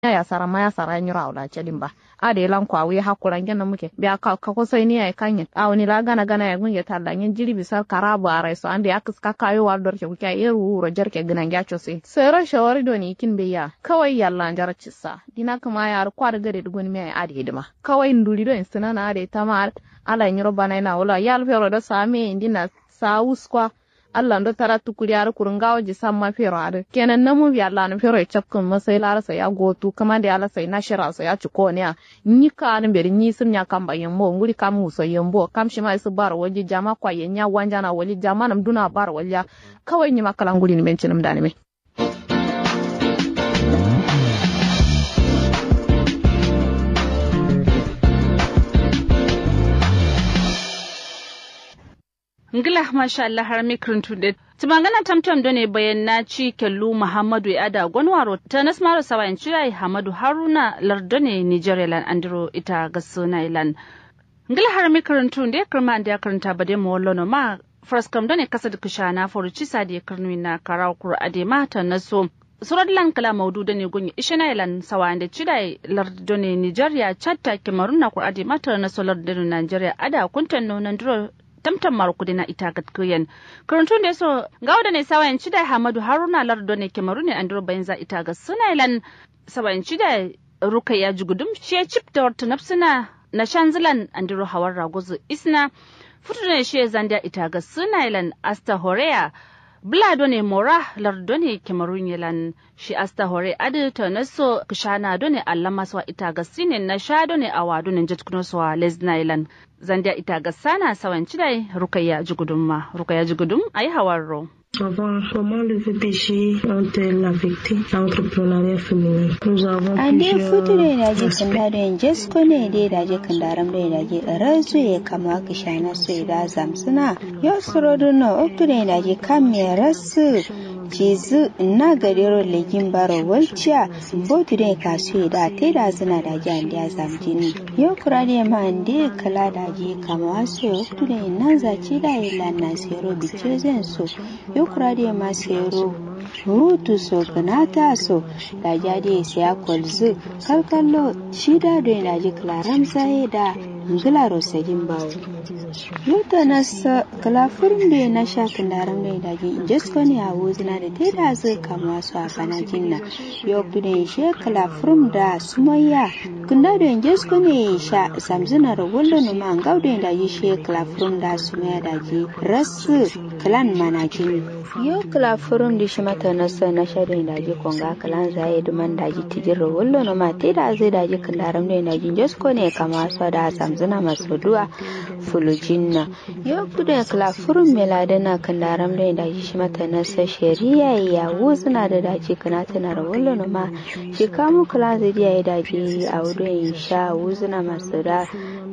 ya sara ma ya sara nyura wala chedin ba ade lan kwa wi hakuran gena muke biya ka ka ko sai ni ay kanye awni la gana gana ya gunge talla nyen jiri bisa karabu are so ande akas ka kayo wa dor ke kuke iru wuro jarke gina ya chose sai ra shawari do ni kin be ya kawai yalla jar cissa dina kuma ya kwa da gare dugun me ade hidima kawai nduli do insana na ade tamar ala nyiro bana na wala yal fero do same indina sa uskwa Allah ndo tara tukuri ar kurungawo ji samma fero ar kenan namu bi Allah no fero chapkun masai lara sai ya gotu kama da Allah sai na shira sai ya ciko ne ni ka an beri ni sun ya kamba yambo nguri kam muso yambo kam shi mai su bar waje jama kwa yenya wanja na wali jama nam duna bar walya kawai ni makalan guri ni bencin da ne me ngila masha Allah har mikrin tunde tumangana tamtam done bayan na ci kellu muhammadu ya ada gwanwaro ta nasmaro sawayin ciyayi hamadu haruna lardone nigeria lan andro ita gasuna ilan ngila har mikrin tunde kirma da karanta bade mu wallo ma fraskam done kasa da kushana foruci sadi kirnu na karaw kur ade mata naso surat lan kala maudu da ne gunyi ishina ilan sawayin da cidai lardone nigeria chatta kemarun na kur ade mata naso lardone nigeria ada kuntan nonan duro tamtam marukudi na ita gatkuyen karantun da so ga wadda sawayan cida hamadu haruna lardo ne kemaru ne andro bayan za ita ga sunailan sawayan cida ruka ya jugudum shi ya cip da wata nafsuna na shanzilan andro hawar ragozu isna futu ne shi zandia ita ga sunailan asta horea Blado ne mora lardo ne kemarun yalan shi asta hore adi ta naso kishana do ne allama swa ita ga sine na sha do ne awa do ne jatkuno swa lesna yalan zandia ita ga sana sawan cidai rukaya jugudumma rukaya jugudum ayi hawarro Avant comment le VPG ont-elles affecté l'entrepreneuriat féminin Nous avons ande plusieurs future daji aspects. kanda da jesko ne dai daji kandaram da daji razu ya kama kishana su da zamsuna yo surodu no okture daji kamme rasu jizu na gadero legin baro walciya botu da kasu da te da zina da jan da zamjini yo kurade ma ande kala daji kama su okture nan zaci da ila na sero bice zan so yo kurade ma sero rutu so ganata so da jadi siya kwalzu kalkallo shida da yana ji klaram saye da ngila rosagin bawo yuta na sa kalafurin da na sha kandaram da yana ji jesko ne a wuzina da ta da zai kama su a bana jinna yau da she kalafurin da sumayya kunda da jesko ne sha samzina da wallo no ma ngau da yana ji she kalafurin da sumayya da ji rasu kalan mana jini yau kalafurin da shi mata nasa na shaɗin daji konga kalan zaye duman daji tijiro wallo no ma te da zai daji kandaram da daji josko ne kama so da samzuna masu duwa fulujinna yau kuda kalafurin meladana kandaram da daji shi mata nasa shari'a ya wuzuna da daji kana tana da wallo no ma shi kamu kalan zai ya daji a wurin sha wuzuna masu da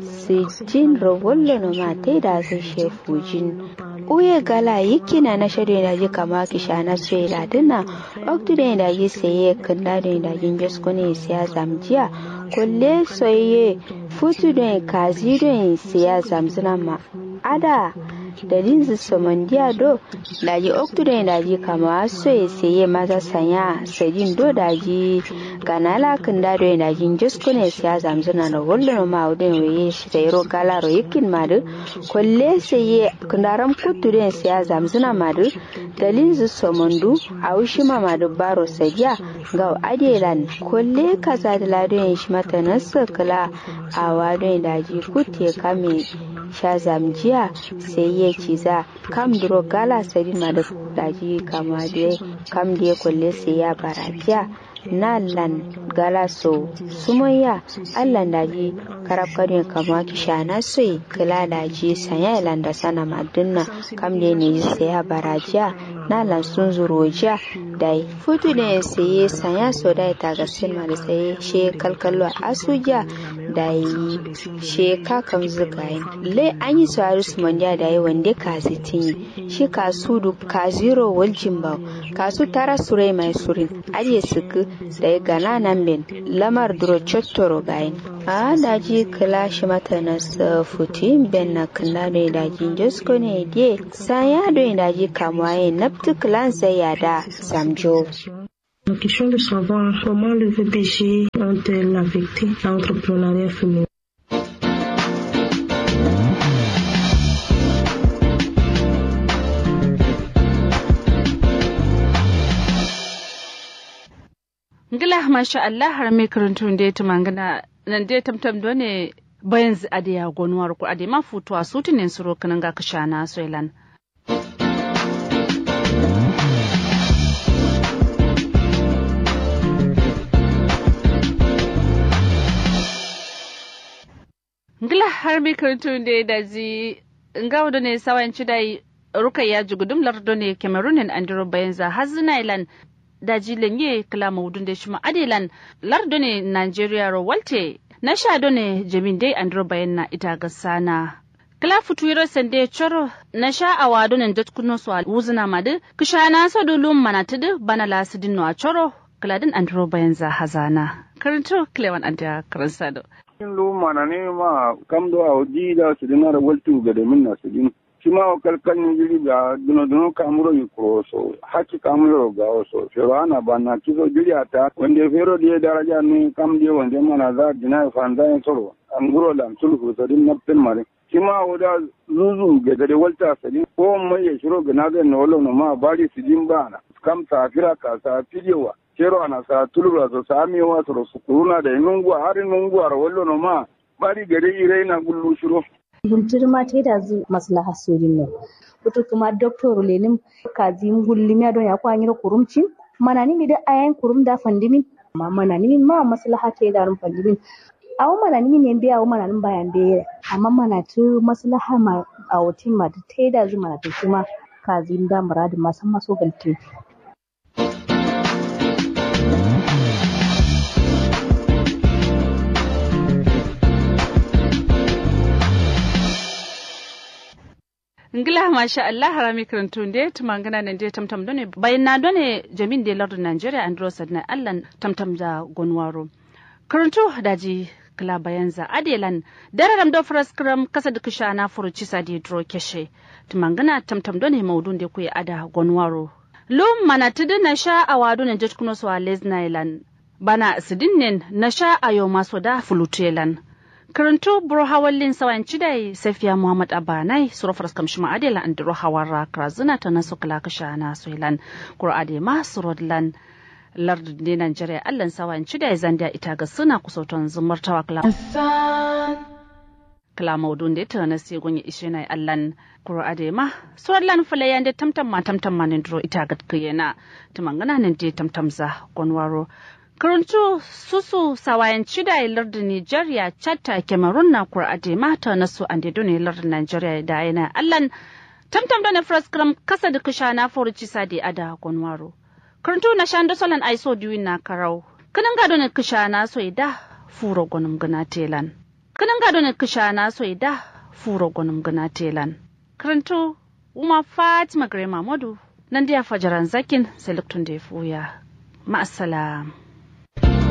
sijin rawallo no ma te da zai shefujin uye gala yikina na shade da ji kama kisha na sai da dinna oktu da da yi saye kanda da da yin jesko ne siya zamjiya kulle soye futu da kazi da siya zamzuna ma ada da linzu somandiya do da ji oktu da da ji kama soye saye maza sanya sadin do da ji ganala kanda da da yin jesko ne siya zamzuna da wallo ma udin waye shi da yaro gala ro yikin ma da kulle saye kandaram kuturen siya zamzuna madu dalin zu somondu a wushi mamadu baro sadiya ga adelan kolle kaza da ladon shi mata nasu kala a wadon daji kutte kame sha zamjiya sai ya ciza kam duro gala sadin madu daji kama da kam da kolle sai ya barajiya na lan gala so sumayya allan daji karab kadin kama kishana soi kila daji sanya ilan da sana madunna kam da ne saya barajiya na lan sun zurojiya dai futu ne saye sanya so dai ta ga silma da saye she kalkallo asuja dai she kakan zugayin le an yi su su manja da yi wanda ka zitin shi ka su du ka zero waljin ba ka su tara surai mai surin aje suku da ya gana nan ben lamar duro chottoro gayin a daji kila shi mata na futi ben na kila da daji josko ne die sanya da daji kamwaye naftu kilan sai ya da samjo La question de savoir comment le VPG ont-elles affecté l'entrepreneuriat féminin. ngila masha Allah har me karantun da ta mangana nan dai tamtam do ne bayan adiya gonuwar ku ade ma futuwa sutinin suro kanan ga kashana soilan ngila har me karantun da da ji ngawo do ne sawanci dai rukayya jugudum lardo ne cameroon andiro bayan za hazina ilan daji lenye kala maudun da shi adilan lardo ne Nigeria ro walte na shado ne jamin dai andro bayan na ita ga sana kala futuiro sende choro na sha awado ne dat kuno so wuzuna madu kisha na so dulum manatudu bana lasidin no a choro kala din andro bayan za hazana karanto klewan anda karansado in lu mana ne ma kam do a di da su dinara waltu ga da minna su din sima o kalkal ni jiri ga duno duno kamuro yi kuro so haki kamuro ga o so fero ana bana kizo jiri ata wande fero die daraja ni kam die wande mana za dina fanda en soro am guro lam sulhu so din nappen mare sima o da zuzu ga gade walta sadin ko mai ya shiro ga naga no lo no ma bari sidin bana kam ta fira ka sa fidewa kero ana sa tulura so sa mi wa so su kuruna da nungu har nungu ar wallo no ma bari gade ire na gullu shiro guntur ma ta da zu maslaha sojin nan kuto kuma doctor lenim kazi ngulli mi adon ya kwa nyiro kurumcin mana ni mi da ayan kurum da fandimin ma mana ni ma maslaha ta da rum fandimin awo mana ni ne biya awo mana ni bayan biya amma mana tu maslaha ma a wutin ma ta da zu mana ta kuma kazi da muradin ma san maso galtin ngila masha Allah harami karantun de tumangana nan de tamtam done bayan na done jamin de lardun Nigeria andro sadna Allah tamtam da gonwaro karanto daji kila bayan za adelan dararam do fraskram kasa da kisha na furuci sadi dro keshe tumangana tamtam done maudun de kuya ada gonwaro lum mana tudu na sha awadu na jat kuno so lesnailan bana sidin na sha ayo maso da fulutelan karanto buro hawallin sawan cidai safiya muhammad abanai surafar kamshi ma'adila an diro hawara krazuna ta nasu kala kasha na soilan kur'ade ma surodlan lardin ne Najeriya allan sawan cidai zandiya ita ga suna kusautan zumartawa kala kala maudun da ta nasi gunye ishe na allan kur'ade ma surodlan falayan da tamtam ma tamtam ma ne diro ita ga kiyena tumangana ne da tamtam za gonwaro Karantu susu sawayan cida lardin Nigeria chatta Cameroon na kur'ade mata na su an dedo ne lardin Nigeria da yana allan tamtam da na fraskram kasa da kusha na foruci sadi ada gonwaro. Karantu na shan solan aiso diwin na karau. Kanan gado ne kusha na so da furo gonum gana telan. Kanan gado ne kusha na so da furo gonum gana telan. Karantu Uma Fatima Grema Modu nan da fajaran zakin selektun da ya fuya. Ma'asalam.